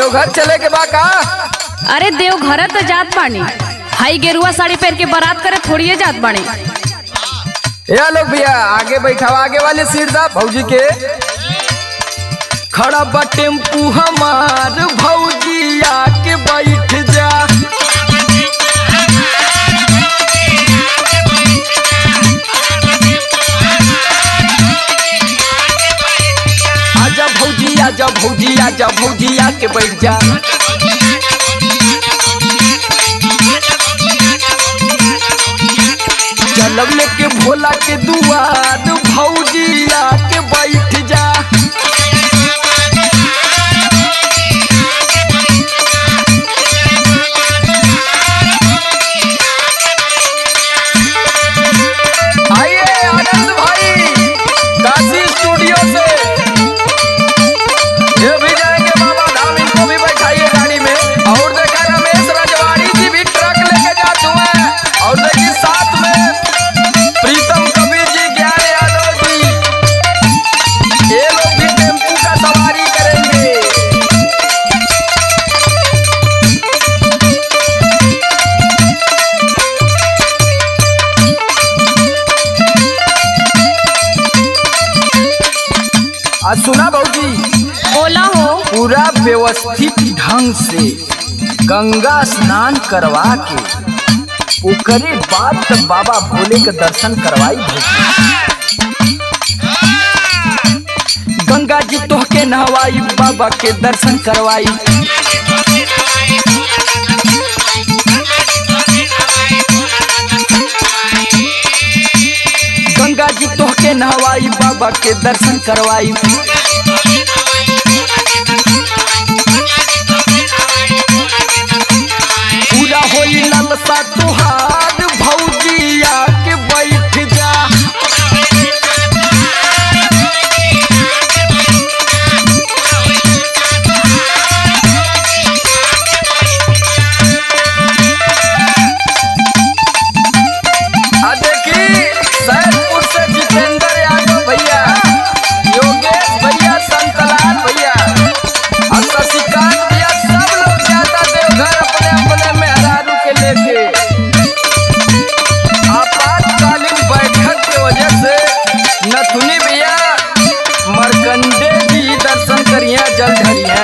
देवघर चले के बा का अरे देवघर तो जात बानी हाई गेरुआ साड़ी पहन के बारात करे थोड़िए जात बानी या लोग भैया आगे बैठावा आगे वाले सीट दा भौजी के खड़ा बा टेम्पू हमार भौजी आके बैठ जा आजा भौजी आजा भौजी आजा भौजी आके बैठ जा चलब लेके भोला के दुआर भौजी आके बैठ जा आइए आनंद भाई काशी स्टूडियो से ये भी जाएंगे बाबा धाम इनको भी बैठाइए गाड़ी में और देखा रमेश रजवाड़ी जी भी ट्रक लेके जाते हुए और देखिए साथ में प्रीतम कबीर जी ज्ञान यादव जी ये लोग भी टेम्पू का सवारी करेंगे आज सुना भाजी बोला हो पूरा व्यवस्थित ढंग से गंगा स्नान करवा के ओकरे बाद तक बाबा भोले के दर्शन करवाई भौजी गंगा जी तोहके नहवाई बाबा के दर्शन करवाई गंगा जी तोहके नहवाई बाबा के दर्शन करवाई पूरा होई ललसा तुहार भौजिया के बैठ जा आ देखी सैदपुर से जितेंद्र यादव भैया योगेश भैया संतलाल भैया और शशिकांत भैया सब लोग जाता देवघर अपने अपने मेहरारू के लेके आपातकालीन बैठक के वजह से नथुनी भैया मरकंडे जी दर्शन करिए जल धरिए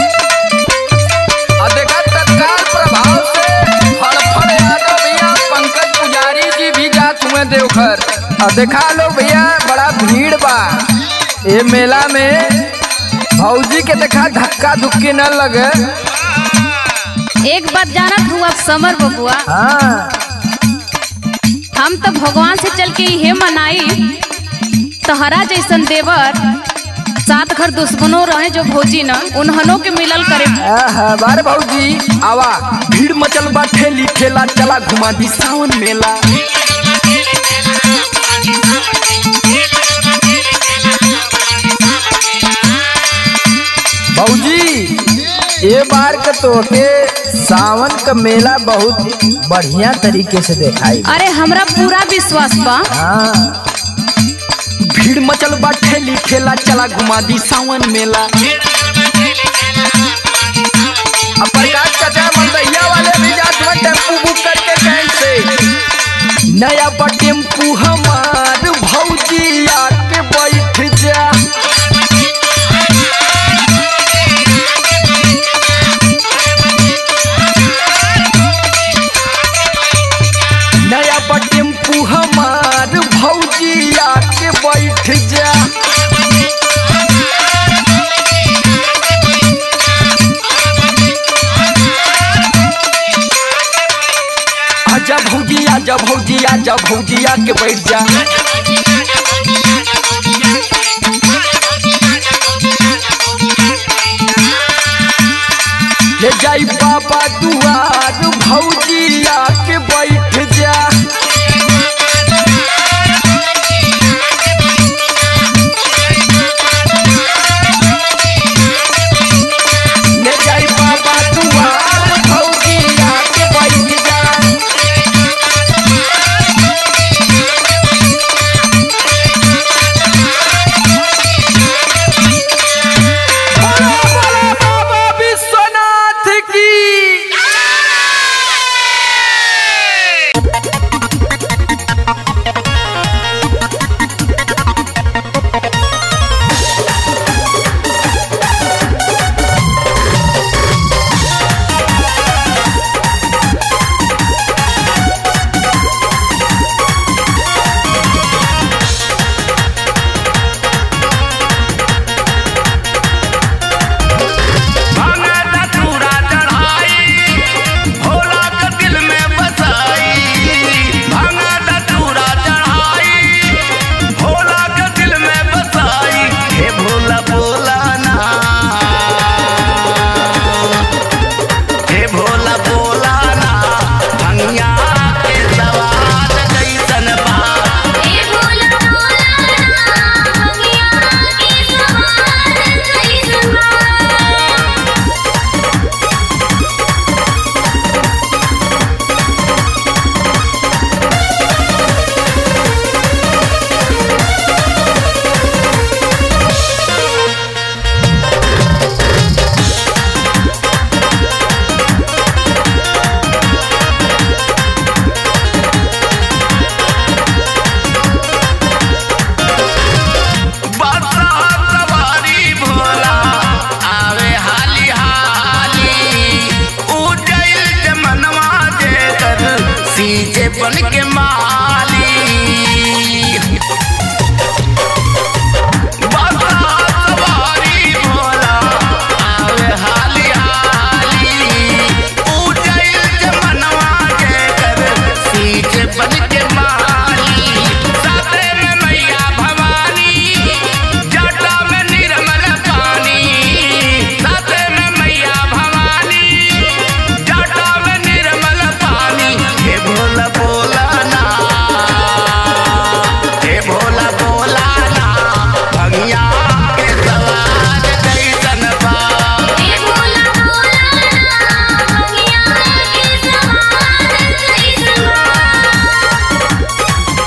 और देखा तत्काल प्रभाव से फड़फड़ यादव भैया पंकज पुजारी जी भी जात हुए देवघर और देखा लो भैया बड़ा भीड़ बा ये मेला में भौजी के देखा धक्का धुक्की न लगे एक बात जानत हुआ समर बबुआ हाँ हम तो भगवान से चल के ये मनाई तहरा जैसन देवर सात घर दुश्मनों रहे जो भोजी न उन्हनों के मिलल करे आहा, बारे भौजी आवा भीड़ मचल बा ठेली ठेला चला घुमा दी सावन मेला भौजी ये बार के तोके सावन का मेला बहुत बढ़िया तरीके से देखाई अरे हमरा पूरा विश्वास बा हाँ भीड़ मचल बा ठेली ठेला चला घुमा दी सावन मेला अब प्रकाश चाचा मंदैया वाले भी जात में टेम्पू बुक करके कैंट से नया बा टेम्पू हमार भौजी आके बैठ जा नया बा टेम्पू हमार भौजी आके बैठ जा आजा भौजी आजा भौजी आजा भौजी आके बैठ जा ले जाई बाबा दुआर भौजी आके बैठ जा ले जाई बाबा दुआर भौजी आके बैठ जा बोला बोला बाबा विश्वनाथ सीचे बन के माली बाबा सवारी भोला आवे हाली हाली पूजैल जमनवा के कर सीचे बन के माली साथे में मैया भवानी जटा में निर्मल पानी साथे में मैया भवानी जटा में निर्मल पानी हे भोला भोला ना हे भोला भोला ना भंगिया के सवार कैसन बा हे भोला भोला ना भंगिया के सवार कैसन बा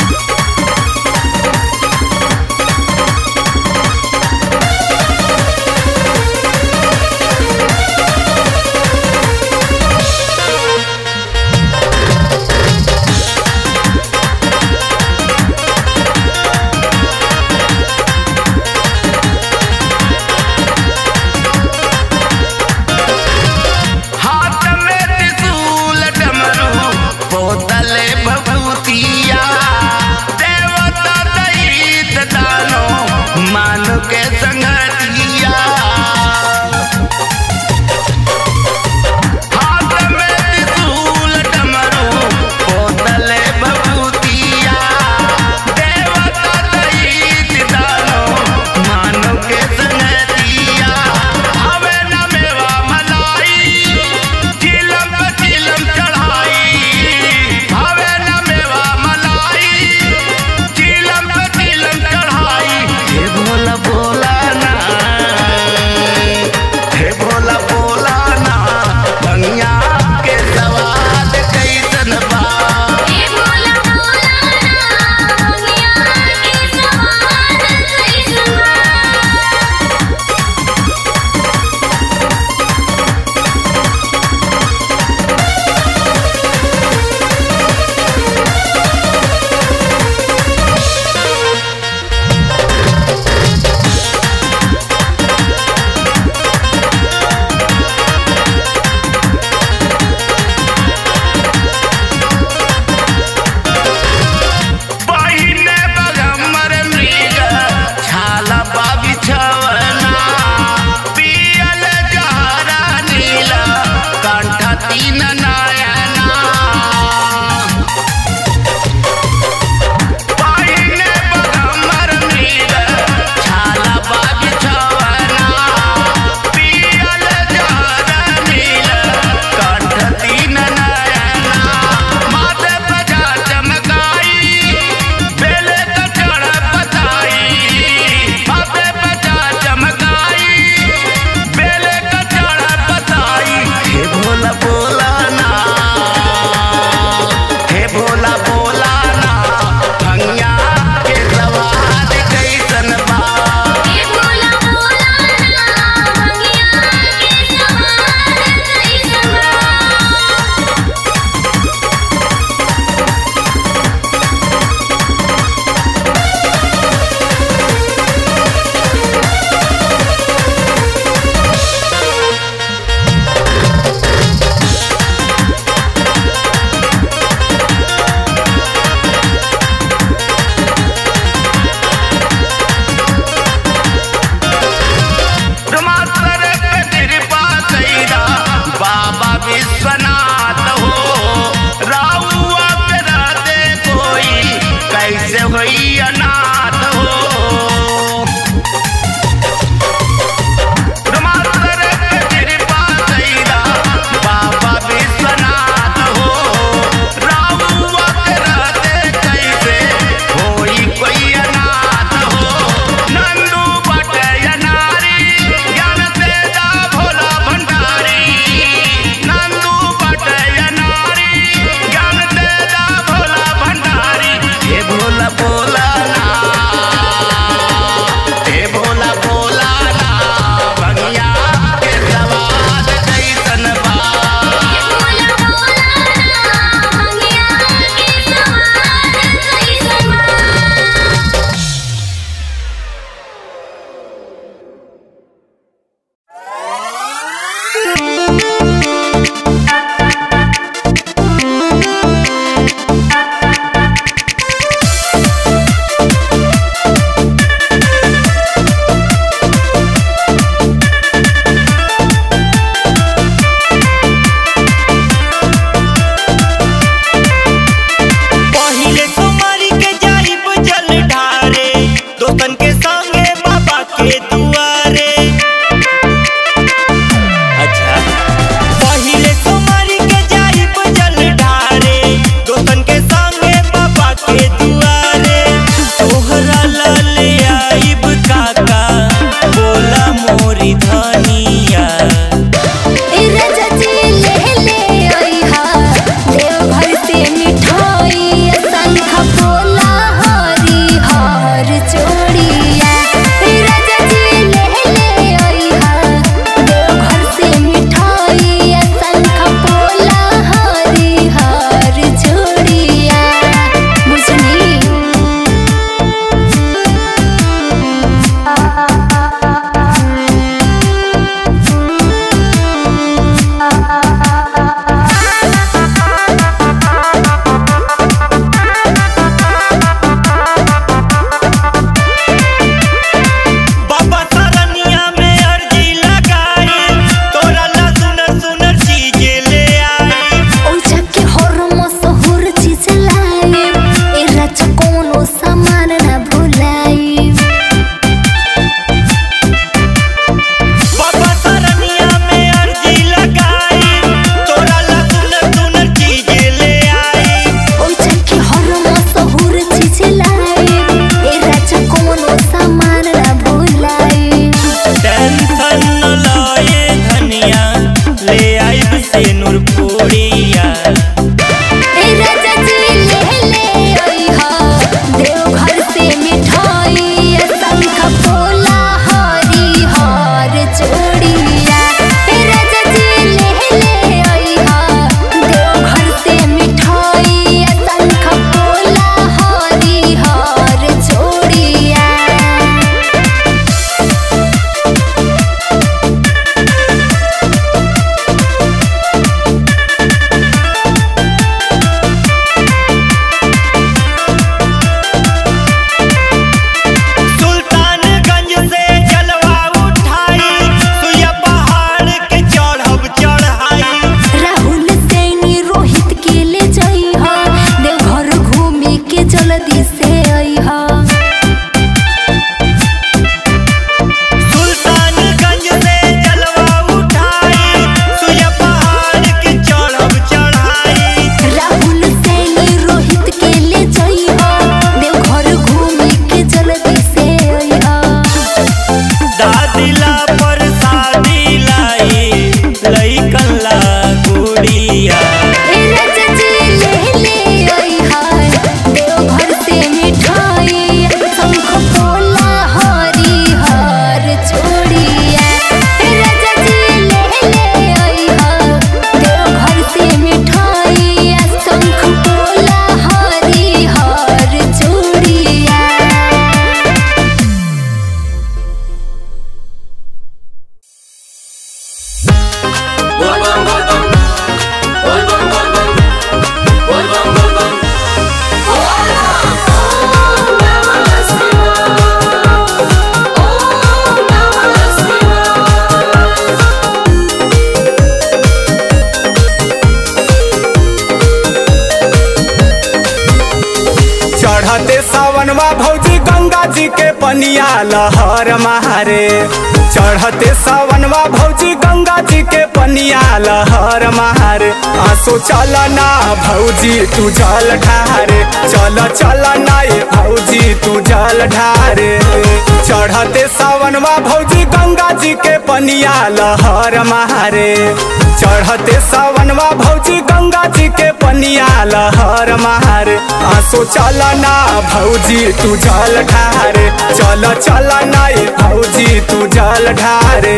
चढ़ते सावनवा भौजी गंगा जी के पनिया लहर मारे चढ़ते सावनवा भौजी गंगा जी के पनिया लहर मारे आंसू चल ना भौजी तू जल ढारे चल चल ना ये भौजी तू जल ढारे चढ़ते सावनवा भौजी गंगा जी के पनिया लहर मारे चढ़ते सावनवा भौजी गंगा जी के पनिया लहर मारे आंसू चल ना भौजी तू जल ढारे चल चल ना ये भौजी तू जल ढारे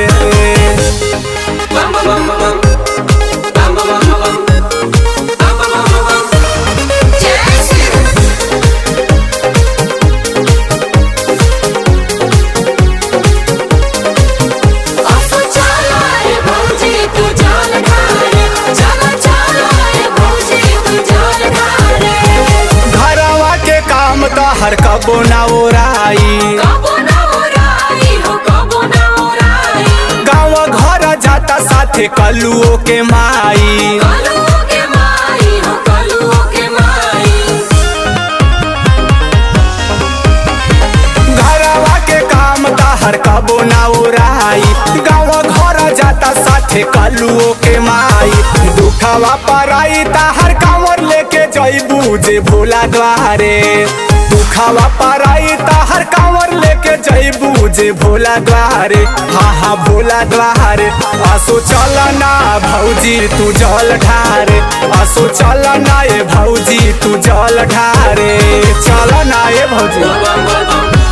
घरवा के काम तो हर कबो ना ओराई गाँव घर जाता साथे कलुओ के माई घरवा के काम तो हर कबो ना ओराई गाँव घर जाता साथे कलुओ के माई दुखवा पराई ताहर कांवर लेके जईबू जे भोला द्वारे दुखवा पराई ताहर कांवर लेके जईबू जे भोला द्वारे हाँ हाँ भोला द्वारे आसो चल ना भौजी तू जल ढारे आसो चल ना ये भौजी तू जल ढारे चल ना ये भौजी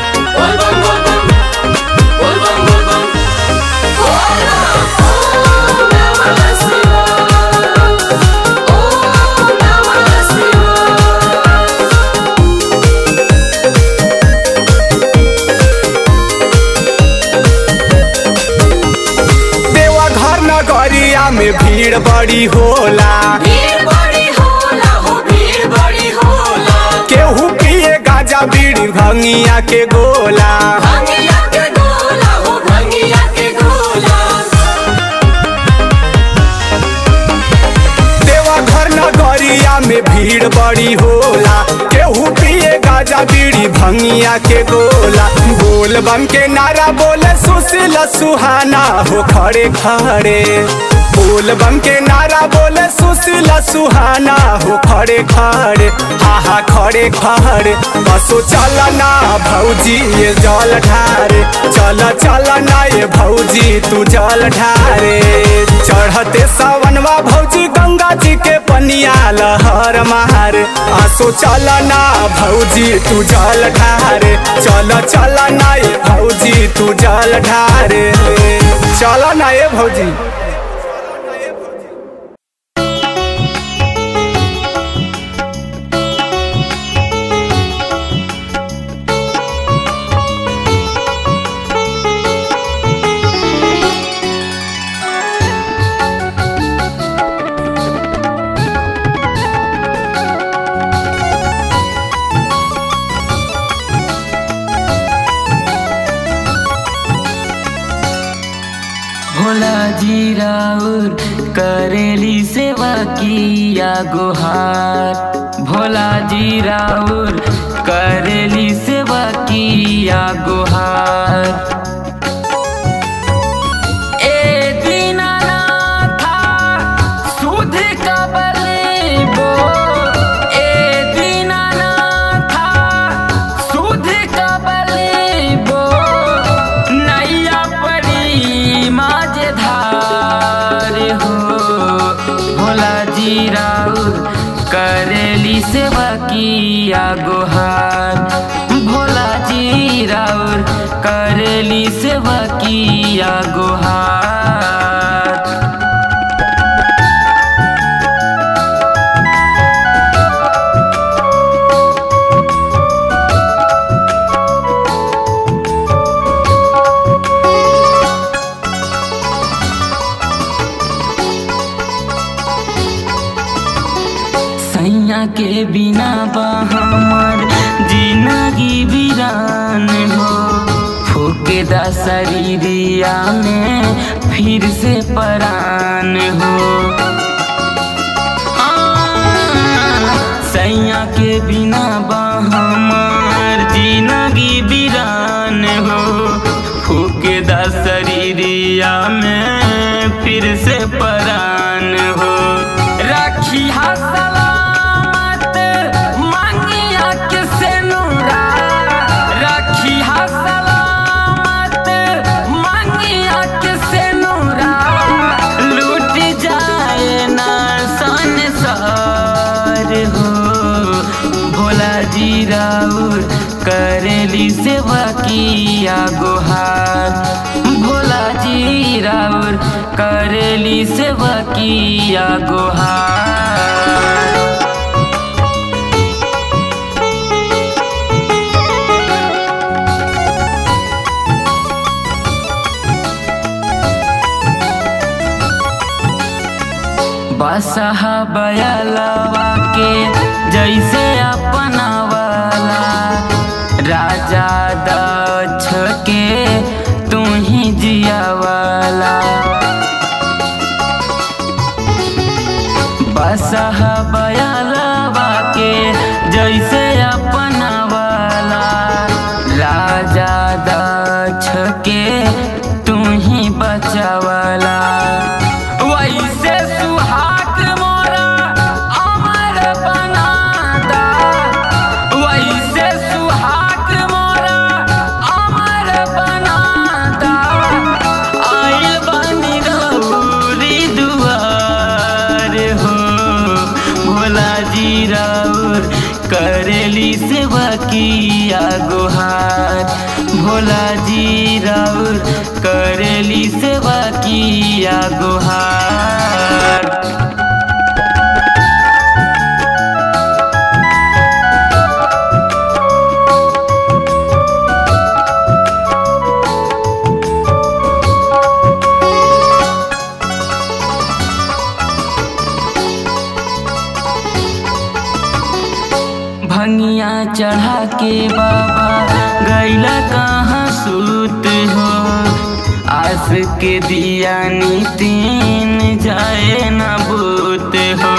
देवा घर नगरिया में भीड़ बड़ी होला केहू पिए गाजा बीड़ी भंगिया के गोला देवा घर नगरिया में भीड़ बड़ी होला केहू पिए गाजा बीड़ी भंगिया के गोला बोल बम के नारा बोले सुशील सुहाना हो खड़े खड़े बोल बम के नारा बोले सुशील सुहाना हो खड़े खड़े हा हा खड़े खड़े बसो चल ना भौजी ये जल ढारे चल चल ना ये भौजी तू जल ढारे चढ़ते सावनवा भौजी गंगा जी के पनिया लहर मारे आंसू चल ना भौजी तू जल ढारे चल चल ना ये भौजी तू जल ढारे चल ना ये भौजी भोला जी राउर करेली सेवा किया गुहार भोला जी राउर करेली सेवा किया गुहार ए दीनानाथा सुध कबलेबो ए दीनानाथा सुध कबलेबो नैया पड़ी माझधार हो भोला जी राउर करेली सेवा किया गुहार भोला जी राउर करेली सेवा किया गुहार सैया के बिना बा हमर जिंदगी वीरान हो फूके दा शरीरिया में फिर से परान हो आ, सैया सैया के बिना बा हमार जिंदगी बिरान हो फूके दा शरीरिया में फिर से परान हो राखी हा सलामत मांगिया के सेनुरा राखी हा सलामत मांगिया के सेनुरा लूट जाए ना संसार हो भोला जी राउर करेली सेवा किया गुहार भोला जी राउर करेली सेवा किया गुहार बसहा बयलवा के जैसे अपना वाला राजा दक्ष के तू ही जिया वाला बसहा बयलवा के जैसे अपना वाला राजा दक्ष के तू ही बचावला वैसे सुहाग मोरा अमर बनादा वैसे सुहाग मोरा अमर बनादा आइल बनी गौरी दुआर हो भोला जी राउर करेली सेवा किया गुहार भोला जी राउर करेली सेवा किया गुहार भंगिया चढ़ा के बाबा गैला कहाँ सूत हो आस के दिया नितीन जाए न बूत हो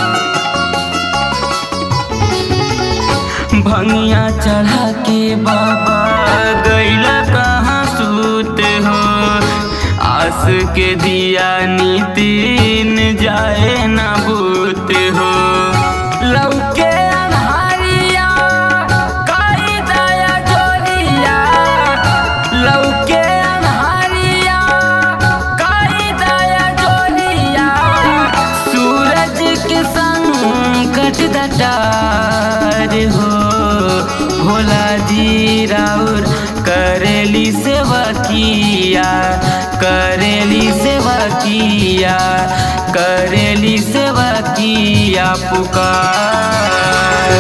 भंगिया चढ़ा के बाबा गैला कहाँ सूत हो आस के दिया नितीन जाए न बूत हो लौके अन्हारिया काई दया जोरिया लौके अन्हारिया काई दया जोरिया सूरज के संकट दटार हो भोला जी राउर करेली सेवा किया करेली सेवा किया करेली सेवा किया पुकार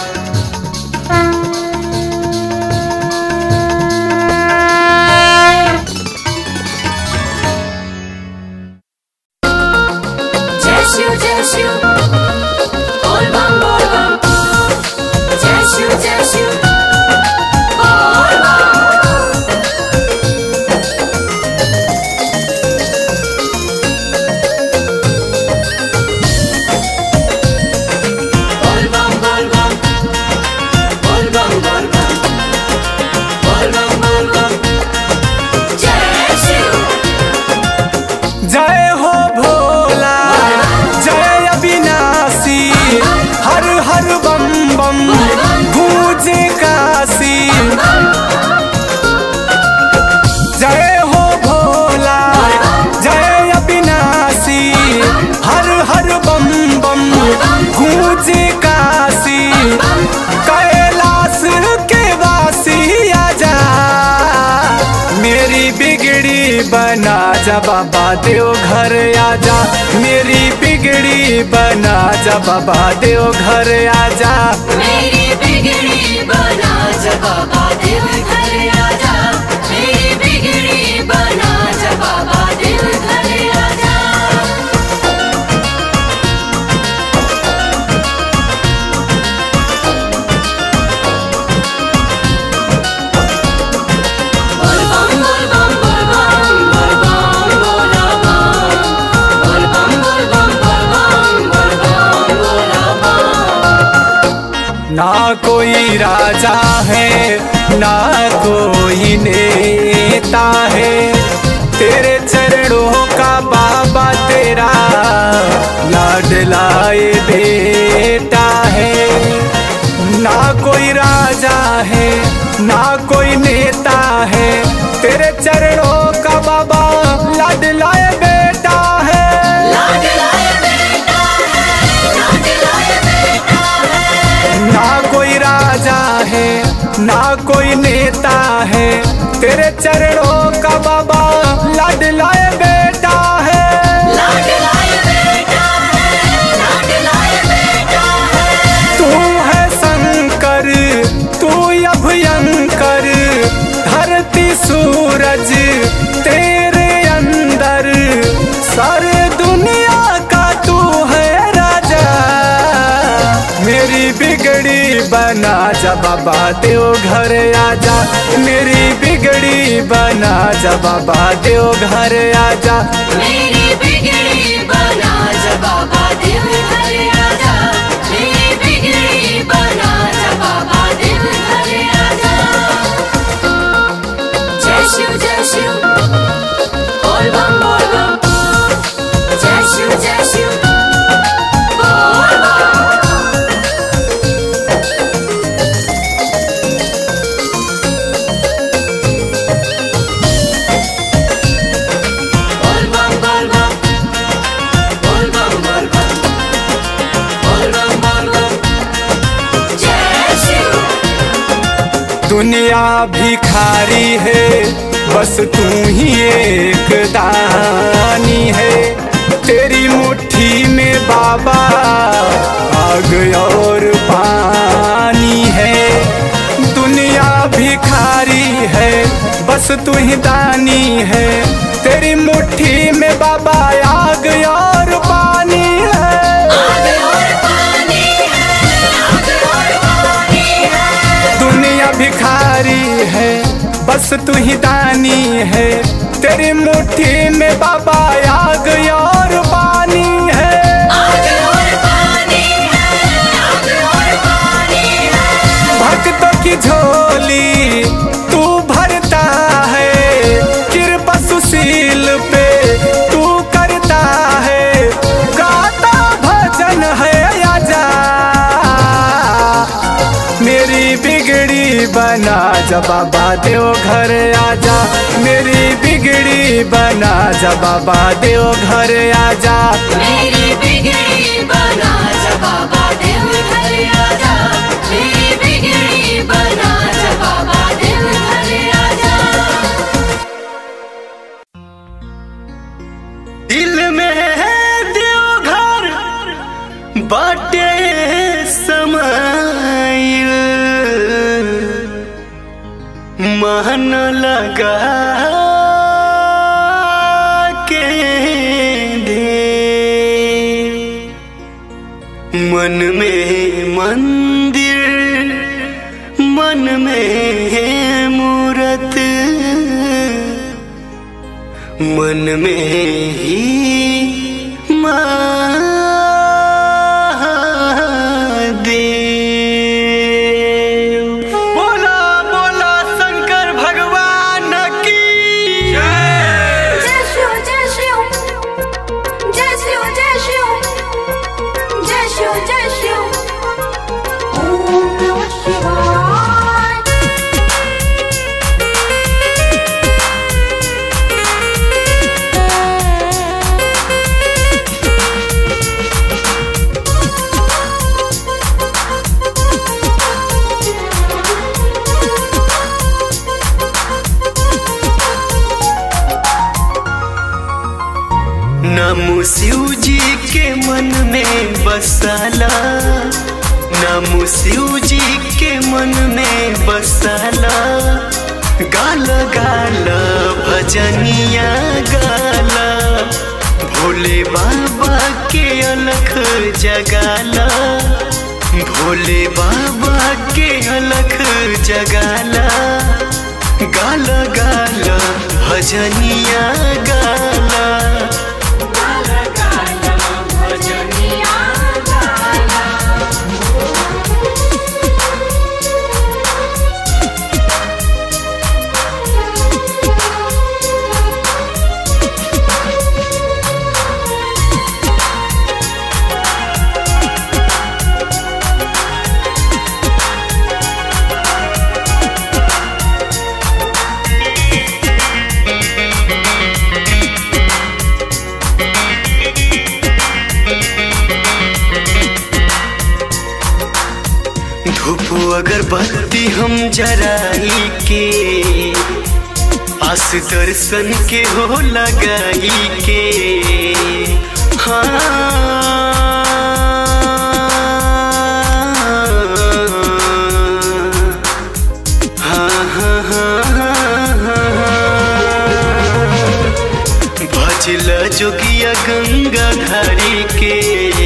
जय शिव जय शिव बोल बम बोल बम जय शिव जय शिव बोल बम बोल बम बोल बम बोल बम बोल बम बोल बम बोल बम जय शिव जय हो भोला जय अविनाशी हर हर बम बम गूंजे काशी जय हो भोला जय अविनाशी हर हर बम बम गूंजे काशी कैलाश के वासी आजा मेरी बिगड़ी बना जा बाबा देव घर आजा मेरी बिगड़ी बना जा बाबा देव घर आजा मेरी बिगड़ी बना जा बाबा दिल घर आजा मेरी बिगड़ी बना जा बाबा दिल घर आजा बोल बम बोल बम बोल बम बोल बम बोला बम बोल बम बोल बम बोल बम बोल बम बोला बम ना कोई राजा है ना कोई नेता है तेरे चरणों का बाबा तेरा लाडलाए बेटा है ना कोई राजा है ना कोई नेता है तेरे चरणों का बाबा लाडलाए बेटा है ना कोई राजा है ना कोई नेता है तेरे चरणों का बाबा लाडलाए बेटा है तू है शंकर तू अभयंकर धरती सूरज तेरे अंदर सारे दुनिया का तू है राजा मेरी बिगड़ी बना जा बाबा देव घर आजा मेरी बिगड़ी बना जा बाबा देव घर आजा मेरी बिगड़ी बना जा बाबा दिल घर आजा मेरी बिगड़ी बना जा बाबा दिल घर आजा जय शिव जय शिव बोल बम बोल बम जय शिव जय शिव बोल बम बोल बम बोल बम बोल बम बोल बम बोल बम बोल बम जय शिव दुनिया भिखारी है बस तू ही एक दानी है तेरी मुट्ठी में बाबा आग और पानी है दुनिया भिखारी है बस तू ही दानी है तेरी मुट्ठी में बाबा आग और पानी है आग और पानी है आग और पानी है दुनिया भिखारी है बस तू ही दानी है तेरी मुट्ठी में बाबा आग और पानी है आग और पानी है आग और पानी है भक्तों की झोली तू भरता है कृपा सुशील पे तू करता है गाता भजन है आजा मेरी बिगड़ी बना जा बाबा देव घर आजा मेरी बिगड़ी बना जा बाबा देव घर आजा मेरी बिगड़ी बना जा बाबा दिल घर आजा मेरी बिगड़ी बना जा बाबा दिल घर आजा दिल में है देवघर बाटे समाइल मन लगा के दे मन में मंदिर मन में है मूरत मन में ही महादेव बोला बोला शंकर भगवान की जय जय शिव जय शिव जय शिव जय शिव जय शिव जय शिव ओम नमः शिवाय नमो शिव जी के मन में बसाला नमो शिव जी के मन में बसाला गाल गाल भजनिया गाला भोले बाबा के अलख जगाला भोले बाबा के अलख जगाला गाल गाल भजनिया गाला धूप अगरबत्ती हम जराई के आस दर्शन के हो लगाई के हाँ हाँ हाँ हाँ भजल जोगिया गंगा धारी के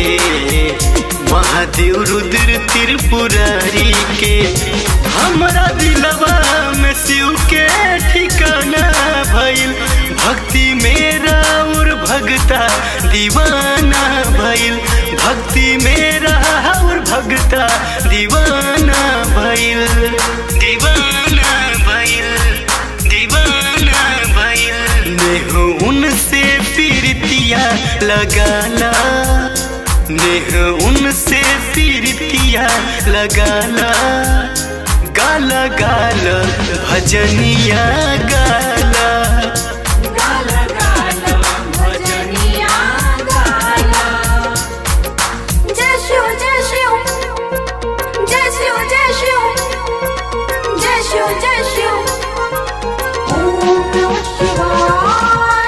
महादेव रुद्र त्रिपुरारी के हमरा दिलवा में शिव के ठिकाना भइल भक्ति मेरा और भगता दीवाना भइल भक्ति मेरा और भगता दीवाना भइल दीवाना भइल दीवाना भइल नेह उनसे पीरतिया लगाला नेह उनसे पीरतिया लगाला गाला गाला भजनिया गाला गाला गाला भजनिया गाला जय शिव जय शिव जय शिव जय शिव जय शिव जय शिव ओम नमः शिवाय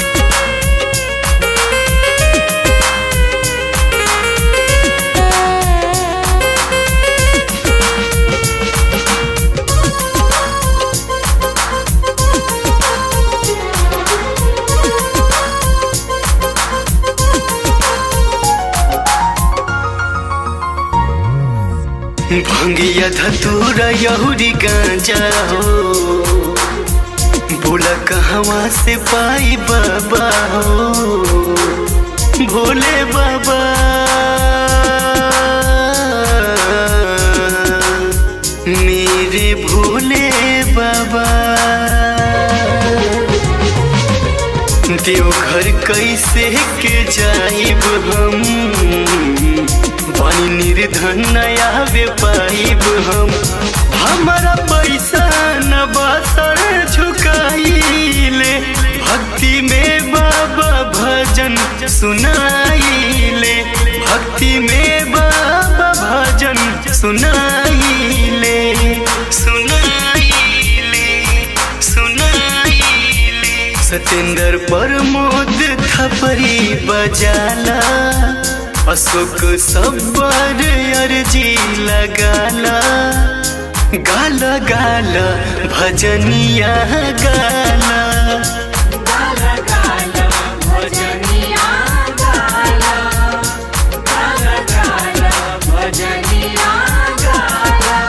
भंगिया धतूरा यहुरी गांजा हो बोला कहवा से पाई बाबा हो भोले बाबा मेरे भोले बाबा देवघर कैसे के जाइब हम बनी निर्धन नया वे पाइब हम हमारा पैसा न बसर झुकाइले भक्ति में बाबा भजन सुनाइले भक्ति में बाबा भजन सुनाइले सुनाइले सुनाइले सतेंद्र प्रमोद थपरी बजाला अशोक सब्बर अर्जी लगाला गाला गाला भजनिया गाला गाला गाला भजनिया गाला गाला गाला भजनिया गाला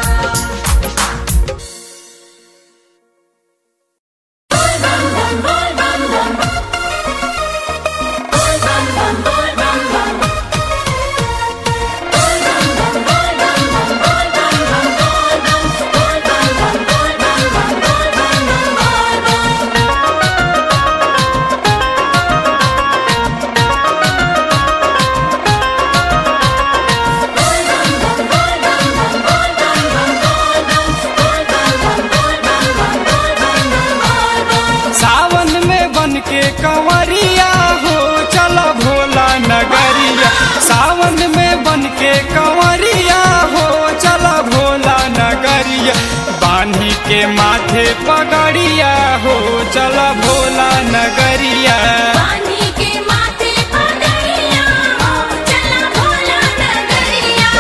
सावन में बन के कंवरिया हो चलो भोला नगरिया सावन में बन के कंवरिया हो चलो भोला नगरिया बांधी के माथे पगड़िया हो चलो भोला नगरिया पानी के माथे पगड़िया हो चला भोला नगरिया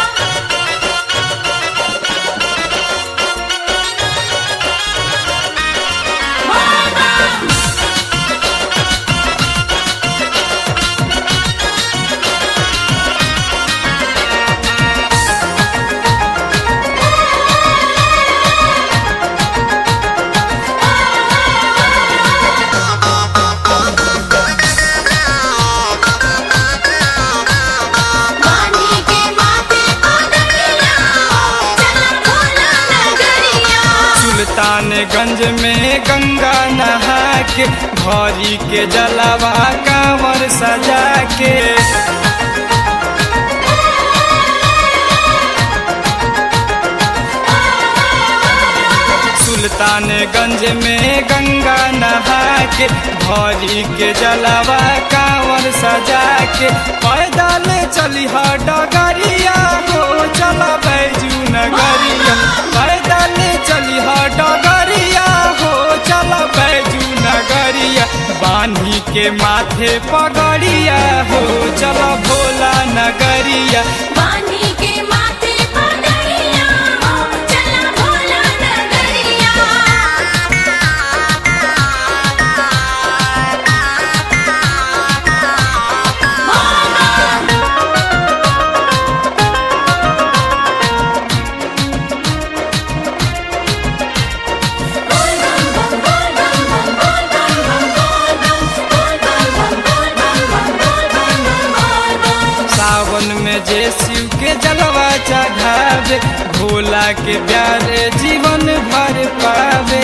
पानी के माथे पगड़िया हो चला भोला नगरिया सुल्तानगंज में गंगा नहा के भरी के जलावा कांवर सजा के सुल्तानगंज में गंगा नहा के भरी के जलावा कांवर सजा के पैदल चली डगरिया हो चला बैजू नगरिया पैदल चली ह डगरिया हो चल बैजू नगरिया बानी के माथे पगड़िया हो चल भोला नगरिया पानी के माथे पगड़िया हो चला भोला नगरिया सावन में जे शिव के जलवा चढ़ावे भोला के प्यारे जीवन भर पावे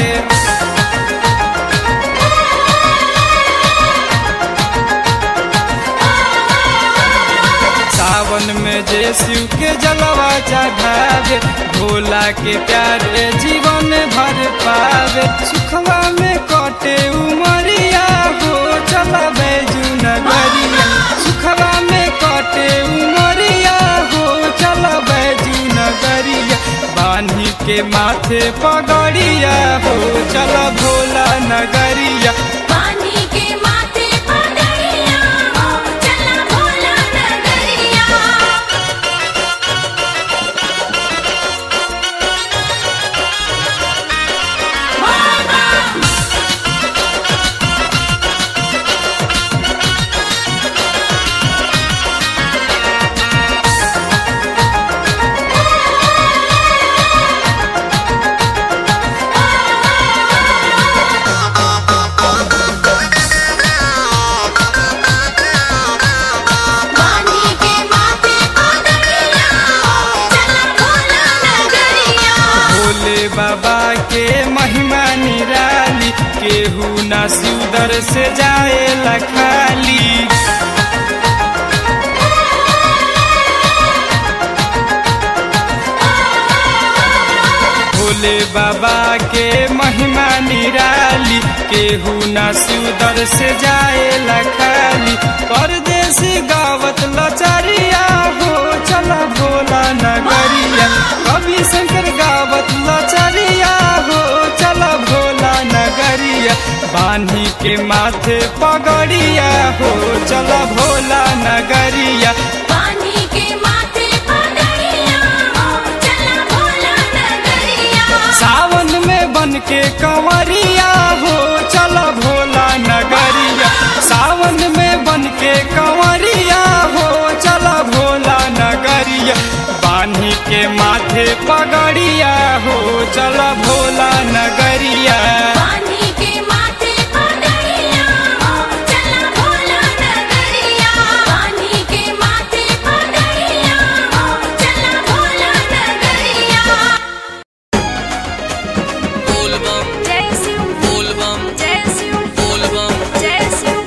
सावन में जे शिव के जलवा चढ़ावे भोला के प्यारे जीवन भर पावे सुखवा में कटे उमरिया हो चल बैजू नगरिया सुखवा में कटे उमरिया हो चल बैजू नगरिया बानी के माथे पगड़िया हो चल भोला नगरिया पानी के माथे पगड़िया हो चला भोला नगरिया पानी के माथे पगड़िया हो चला भोला नगरिया भोले बाबा के महिमा निराली केहू ना सिउदर से जाए लखाली भोले बाबा के महिमा निराली केहू ना सिउदर से जाए लखाली परदेसी गावत लचरिया हो चला भोला नगरिया कवि शंकर गावत लचरिया हो चला भोला नगरिया बानी के माथे पगड़िया हो चला भोला नगरिया पानी के माथे पगड़िया हो चला भोला नगरिया सावन में बन के कंवरिया हो चल भोला नगरिया सावन में बन के कंवरिया हो चल भोला नगरिया बानी के माथे पगड़िया हो चल भोला नगरिया पानी के माथे पगड़िया हो चला भोला नगरिया पानी के माथे पगड़िया हो चला भोला नगरिया बोलबम जय शिव बोलबम जय शिव बोलबम जय शिव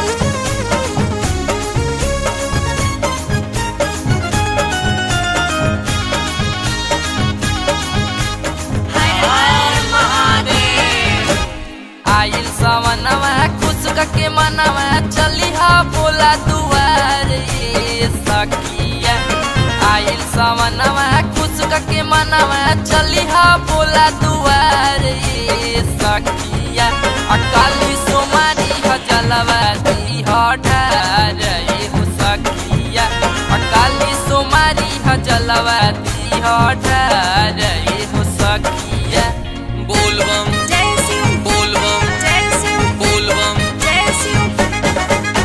आइल सवनवा खुश के मनवा चलिहा बोला दुआर ये सखिया आइल सवनवा खुश के मनवा चलिहा बोला दुआर ये सखिया अकाली सोमारी ह जलवा दी ह ढार ये हो सखिया अकाली सोमारी ह जलवा दी ह ढार ये हो सखिया बोलबम जय शिव बोलबम जय शिव बोलबम जय शिव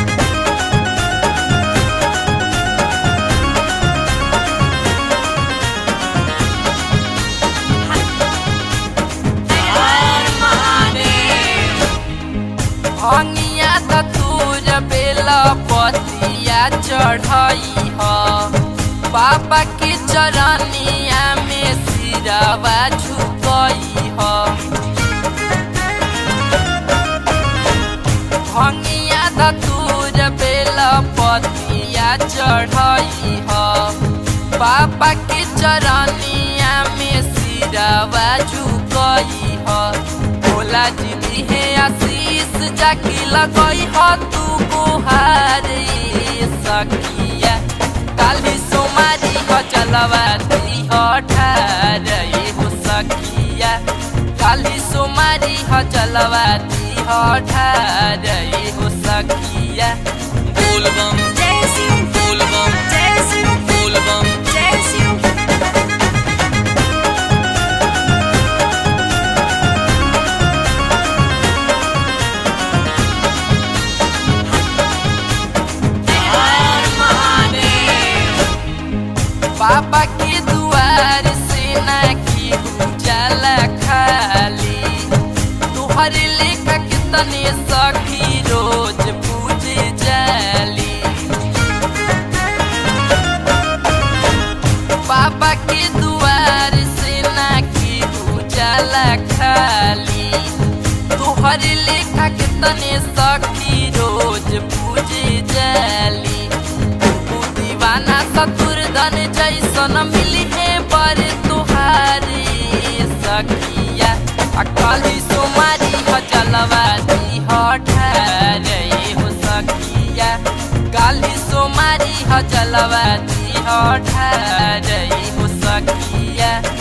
भंगिया तूर बेला पतिया चढ़ई ह बाबा के चरनिया में सिरवा झुकई ह भंगिया तूर बेला पतिया चढ़ई ह बाबा के चरनिया में सिरवा झुकई ह भोला जी दिहे आशीष जाकी लगई ह तू गुहारी सखिया काली सोमारी ह चलवा दी हठारई हो सखिया काली सोमारी ह जलवा दी हठारई हो सखिया बोलबम बोलबम बोलबम बाबा के दुआर से ना की जाला खाली तुहरे लेखा के तने सखी रोज पूजे जाली बाबा के दुआर से ना की जाला खाली तुहरे लेखा के तने सखी रोज पूजे जाली तू दीवाना सतुरधन जैसन मिली है पर तुहारी सखिया अकाली सुमारी ह जलवा दी हठारई हो सखिया काली सुमारी ह जलवा दी हठारई हो सखिया